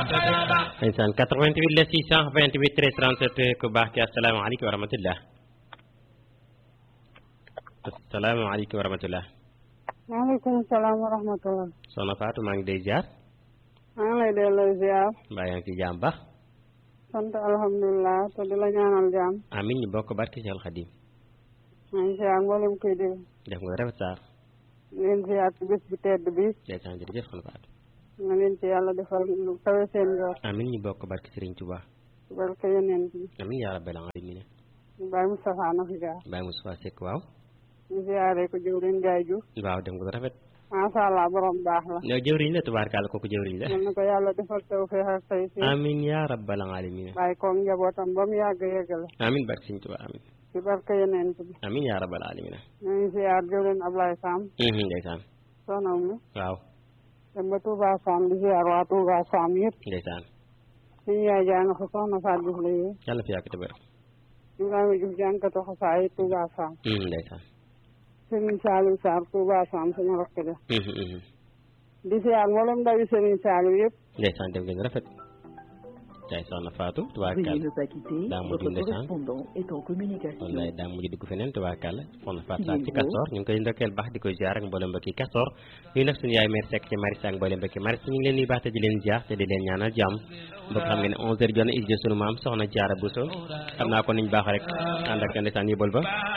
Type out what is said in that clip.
ndeysaan 88 la 628 13 37 ku baax ki asalaamaaleykum wa rahmatullah asalaamaaleykum wa rahmatullah maaleykum salaam wa rahmatullah soxna Fatou maa ngi day ziar maa ngi lay delloo ziar mbaa yaa ngi ci jàmm baax sant alhamdulilah te di la ñaanal jàmm amin ñu bokk barki Seexul Xadim maa ngi ziar mboolem koy dégg def nga rafet saar leen ziar ci bés bu tedd bi ndeysaan jërëjëf soxna Fatou na leen ci yàlla defal lu kawe seen yor amin ñu bokk barki Sëriñ Tuubaa ci barke yonent bi amin yaa rabbal aalamiin Baye Moustapha na fi jaar Baye Moustapha Seck waaw ñu ziare ko jëwriñ Gaye Diouf waaw def nga rafet macha allah borom baax la yow jëwriñ la tubaarkàlla kooku jëwriñ la yal na ko yàlla defal tawfeex ak tay si amin yaa rabbal aalamiin bàyyi koog njabootam ba mu yàgg yeggale amin barki Sëriñ Tuubaa amin ci barke yonent bi amin yaa rabbal aalamiin ñu ngi ziar jëwriñ Ablaye Sam ndeysaan soxna mi waaw dem ba Touba Sam di ziar waa Touba Sam yëpp ndeysaan suñu yaay jàng fa soxna Fatou Diouf la yee yàlla fi yàgg te wér Ibrahima Diouf jànkatu xasaay Touba Sam ndeysaan Serigne Saliou Sarr Touba Sam suñu rakk ja di ziar mboolem ndawi Serigne Saliou yëpp ndeysaan def ngeen rafet tey soxna Fatou tubaarkàlla Veuillez ne pas quitter. daa mujj Votre ndeysaan correspondant est en communication. wallaay daa mujj dugg feneen tubaarkàlla soxna Fatou Sarr ci Castor ñu ngi koy ndokkeel baax di koy ziar ak mboolem mbokki Castor ñu nag suñu yaay mère Seck ci Maris ak mboolem mbokki Maris ñu ngi leen nuyu baax te di leen ziar te di leen ñaanal jàmm mbokk xam nga ne 11h jot na is sunu maam soxna Jaara Bousso xam naa ko niñ baax rek ànd ak ndeysaan yóbbal ba